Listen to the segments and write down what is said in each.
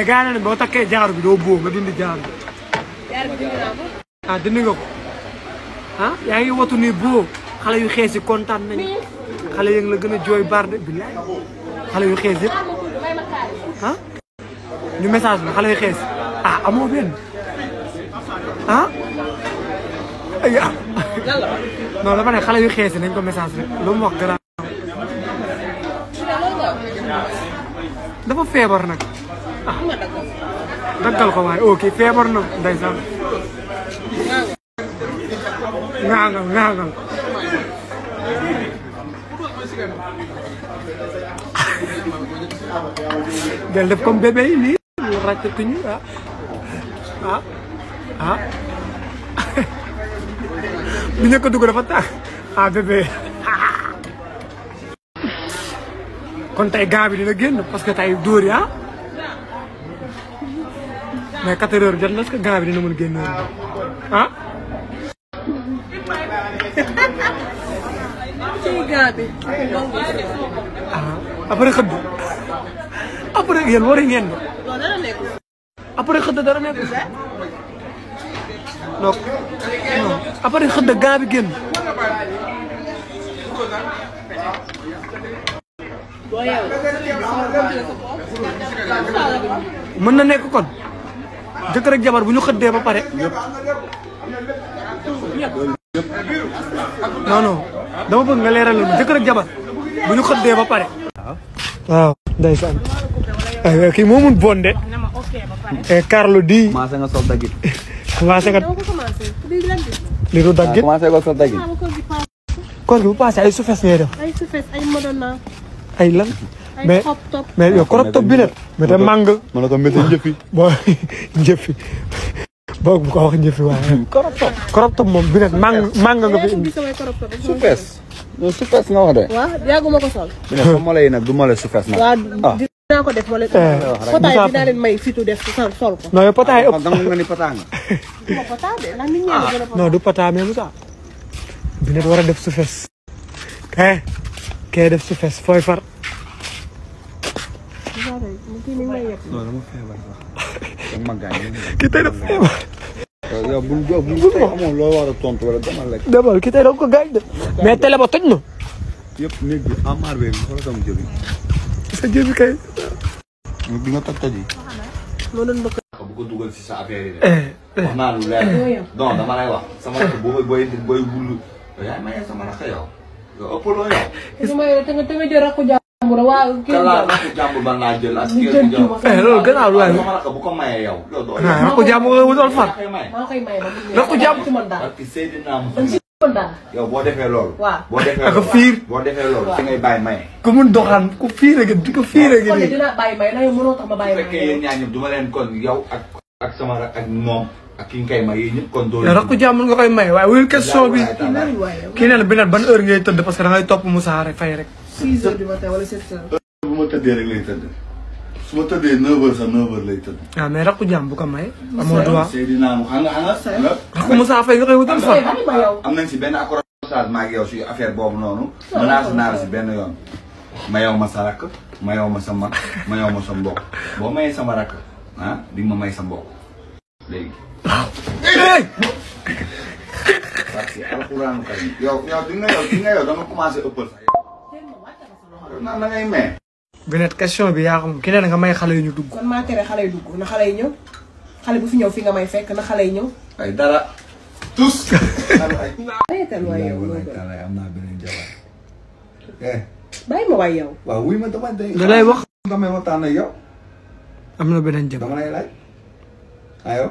gaa ne boo takkee jaaru bi doo boo nga dindi jaaru bi jaar bi dindi naa ko. ah dindi nga ko ah yaa ngi watu ni boo xale yu xees yi kontaan nañu xale yi la gën a jooy barde billaay xale yu xees yëpp ma tudd may ma kaay. ah ñu message la xale yu xees ah amoo benn ah ay ah lan la. non dafa ne xale yu xees yi nañ ko message rek lu mu wax garaaw su dee loolu nga wax. dafa feebar nag am nga dagg. daggal ko waaye ok feebar na ndeysaan ŋaaŋal ŋaaŋal del def comme bébé yi nii ñu ràccatuñu ah ah ah bi ñu ko dugg dafa tax ah bébé kon tey gaa bi dina génn parce que tey dóor yi ah mais 4 heures jot na est-ce que gaa bi dina mën génn ah ci gaa bi. ah après xëdd après yéen war ngeen ba loolu dana nekk. après xëdd dara nekk donc non après xëdd gaa bi génn boo yeewul. mën na nekk kon jëkkër ak jabar bu ñu xëddee ba pare non non dama bëgg nga leeral leen jëkkër ak jabar bu ñu xëddee ba pare waaw ndeysaan ay kii moo mun bonde na ma ok ba pare. e Carlo di commencé nga sol dagit. commencé nga dama ko commencé. léegi lan bi. li du daggit commencé nga sol dagit. maa ma ko gi paas. koor gi bu passé ay sufes ngay def ay sufes ay modona. ay lan ay mais xop top. mais yow crop top bi nag mais te màng ma ne ko météo njëfi. boo njëfi boog bu ko wax njëfi waaye crop top. crop top moom bi nag màng màng nga fi yaa ngi indi gis samay crop top. su fees. non su fees nga wax de. waaw yàgguma ko sol. bi ne sa mole yi nag du mole su fees nag. waaw ah dinaa ko def ma leen. Eh, potaay Moussa dinaa leen may fitu def sol sol ko. non yow pataay kon ëpp dama nga ni pataanga. du ma potaa de ndax nit ñi a gën a potaa. non du pata mais Moussa bi nag war a def sufes eh kee def sufes fooy far kii mi ngi may yëpp. non dama feebar sax. dama ma gaañ. ki tey def feebar yow bul bul bul tey amoon loo war a tontu wala dama lekk. demal ki tey da ko gaañ de mais télé ba toj na yëpp néeg bi amaar bee bi xoolal sama jëbi. sa jëbi kay bi nga toj toj yi. moo doon bëgg. bu ko dugal ci sa affaire yi de. eh wax naa lu leer. non dama lay wax. sama rakk booy booy booy wullu. yow yaa maye sama rakk yow. yow ëppaloo yow. te ma te nga te nga jël rakku jàmbur waa kii kan laa jàmbur. rakk jàmbur ban laa jël ak Ñu kii jël ak jiw ma. eh loolu gannaaw lu waay sama rakk bu ko mayee yow. yow doo ah rakku jàmm nga wutal far koy may. maa koy may ba mu Rakku jàmbur. ci mën daal. parce que Seydina dañ Muhammad ci mën daal. yow boo defee loolu. waaw. boo defee Ak loolu fiir. boo defee loolu fi ngay bàyyi maye. ku mun doxaan ku fiire gi di ko fiire gi kon de nii dinaa bàyyi may ndax yow mënoo tax ma bu bàyyi fekkee yéen may. ñaar ñëpp du ma leen kon yow ak ak sama rakk ak moom ak ki nga koy may yéen ñëpp kon doo yow rakku jàmm nga koy may waaye wuyul question bi lan waaye. kii nee na bi nag ban heure ngay tëdd parce que da ngay topp Moussa rek fay rek 6 heures du matin wala 7 heures. bu ma tëddee rek lay tëdd su ma tëddee 9h sax 9h lay tëdd. waaw mais rakku jàmm bu ko may amoo droit Seydina mu xam nga xam nga. rakku Moussa Faye nga koy wutal far bàyyi ma yow. am nañ si benn accrochage ma ak yow si affaire boobu noonu menacé naa la si benn yoon ma yow ma sa rakk ma yow ma sa mag ma yow ma sa mbokk boo mayee sama rakk ah di nga ma may sa mbokk léegi hey parce que alxuraanu karim yow yow di nga yow di nga yow da nga commencé ëppal sax yow naan da ngay may bi net question bi yaa xam ki nee na nga may xale yu ñu dugg kon maa tere xale yi dugg na xale yi ñëw. xale bu fi ñëw fi nga may fekk na xale yi ñëw. ay dara tous arrêté waay yow loolu gën. Wallaay am naa beneen jabar. eh bàyyi ma waay yow. waaw wuy ma dama day. da lay wax damay waxtaan ak yow. am na beneen jabar dama lay laaj. ayo.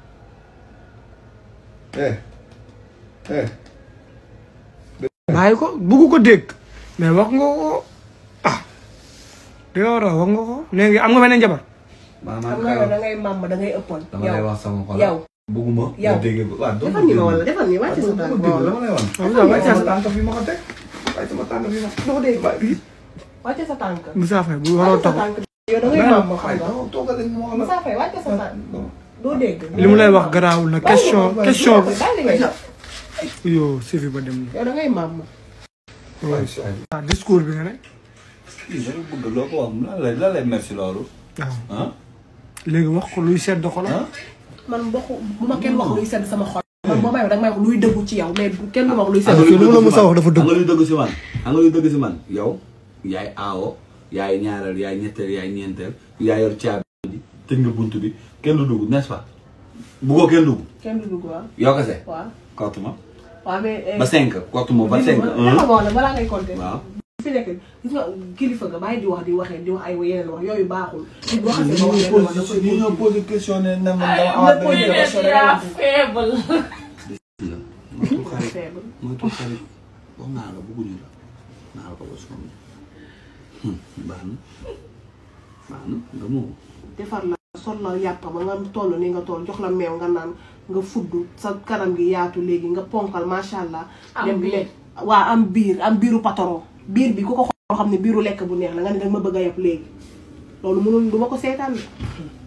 eh. eh. bàyyi ko bugg ko dégg mais wax nga ko ah di nga war a wax nga ko léegi am nga beneen jabar maanaam xam nga yow da ngay màmm da ngay ëppoon. dama lay wax sama xol. yow. bugguma. Yow. nga dégg ko waaw doo defal ni ma wala defal ni wàcce sa tànk. dama dama lay wan. Moussa wàcce Faye sama tànk fi ma ko teg. wàcce sama tànk fi ma ko doo dégg wàcce sa tànk. Moussa Faye bu waroo wàcce sa taxaw tànk. yow da ngay màmm xam waaye nga. dama toogal rek ma wax la. Moussa Faye wàcce sa tànk. doo dégg. li mu lay wax garaawul na question question bi bàyyi li ngay def. yow sifi ba dem na yow da ngay màmm. waaw discours bi nga ne kii dama bëgg loo ko wax lan lay lan lay merci loolu. waaw ah léegi wax ko luy sedd xol man bokku bu ma kenn wax luy sedd sama xol man boo may wax danga may wax luy dëggu ci yow mais bu kenn du ma wax luy sedd Parce que lu mu la mës a wax dafa dëgg. xam nga luy dëgg si man xam nga luy dëgg si man yow yaay aawo yaay ñaareel yaay ñetteel yaay ñeenteel yaay yor caabi bi tëj nga bunt bi kenn du dugg n'est-ce pas buggoo kenn dugg kenn du dugg waaw yow kese waaw kottu ma waaw mais ba cinq kottu ma ba cinq dama wax la balaa ngay compter waaw fi nekk gis nga kilifa nga bàyyi di wax di waxee di wax ay yeneen wax yooyu baaxul nit boo xasee ba wax yeneen wax da koy ñu ñoo posé question ne ne man dama Ay, amaat na posé benn question rek yaa la. faible. moytu xarit faible moytu xarit wax naa la bëgguñu la naa la ko ba sonn baax na baax na nga moo defar la sol la yàpp ba nga toll ni nga toll jox la meew nga naan nga fudd sa kanam gi yaatu léegi nga ponkal macha allah. Am dem biir. lekk waa am biir am biiru patron biir bi ku ko xool xam ne biiru lekk bu neex la nga ne danga ma bëgg a yab léegi loolu mënul du ma ko seetaan de